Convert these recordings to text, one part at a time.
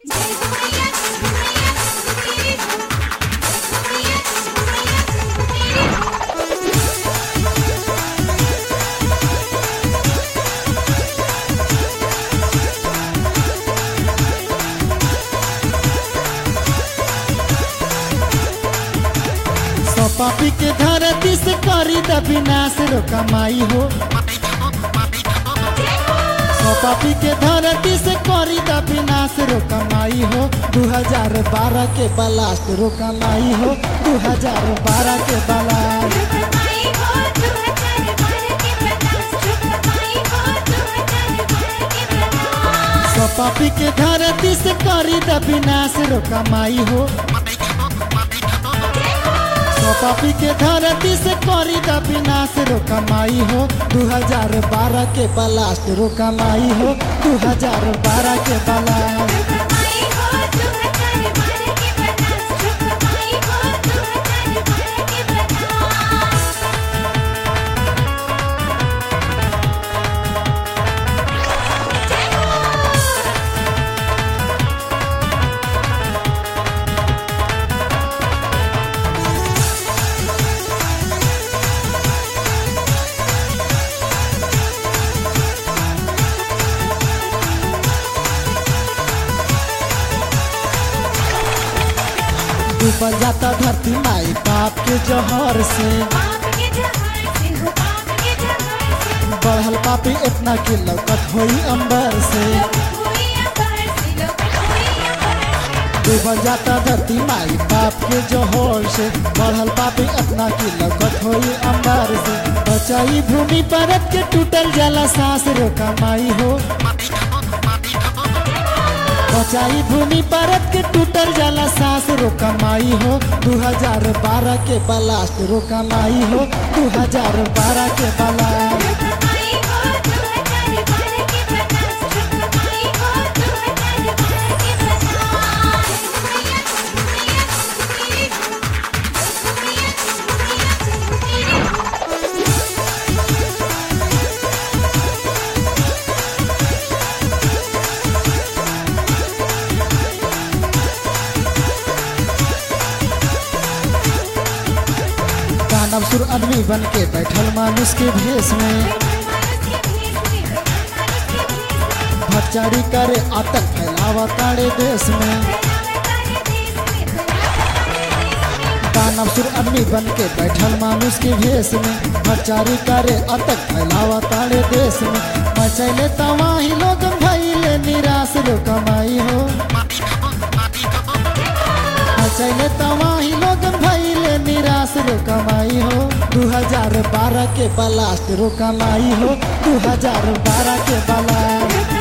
सो पापी के धरती से करी द विनाश रो कमाई हो सो पापी के धरती से करी द विनाश रो कमाई हो 2012 के बलास्ट रो कमाई हो 2012 के बलास्ट सो पापी के धरती से करी द विनाश रो कमाई हो सो पापी के धरती से करी द विनाश रो कमाई हो 2012 के बलास्ट रो कमाई हो 2012 के बलास्ट डूबल जाता धरती माई बाप के जहर से बढ़ल पापी इतना कि लौकत होई अंबर से डूबल जाता धरती माई बाप के जहर से बढ़ल पापी इतना कि लौकत होई अंबर से बचाई भूमि परत के टूटल जाला सांस रो कमाई हो बचाई भूमि परत के टूटल जाला सांस रो कमाई हो 2012 के बलास्ट रो कमाई हो 2012 के बलास्ट दानव सुर आदमी बन के बैठल मानुष के भेष में भटचारी करे आतंक फैलावा तारे देश में दानव सुर आदमी बन के बैठल मानुष के भेष में भटचारी करे आतंक फैलावा तारे देश में मचैले तवाही लोग भैले निराश रो कमाई हो मचैले तवाही लोग भैले निराश रो कमाई हो 2012 के बलास्ट रो कमाई हो 2012 के बलास्ट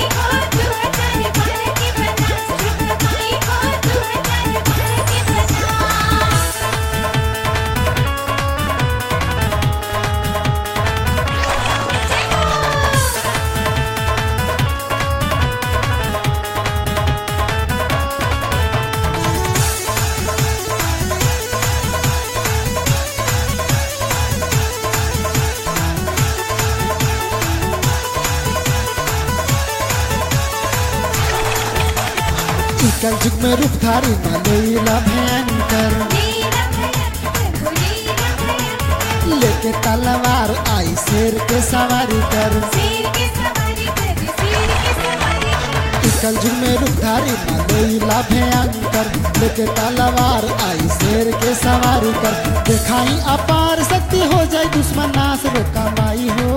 कल जुग में रूपधारी मालेला भयंकर लेके तलवार आई शेर के सवारी कर कल जुग में रूपधारी मालेला भयंकर लेके तलवार आई शेर के सवारी कर दिखाई अपार शक्ति हो जाए दुश्मन नाश रो कमाई हो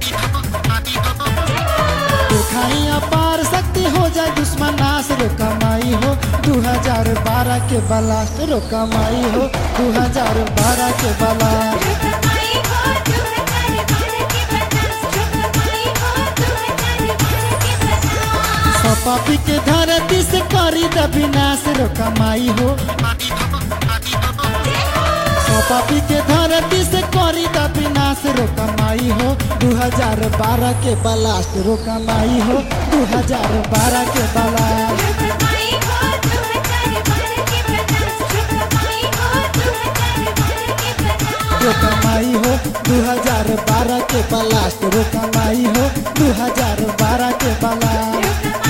दिखाई अपार शक्ति हो जाए दुश्मन नाश रो कमाई हो 2012 के बलास्ट रो कमाई हो 2012 के बलास्ट पापी के धरती से करी द विनाश रो कमाई हो पापी के धरती से करी द विनाश रो कमाई हो 2012 के बलास्ट रो कमाई हो 2012 के बलास्ट रो कमाई हो 2012 के बलास्ट रो कमाई हो 2012 के बलास्ट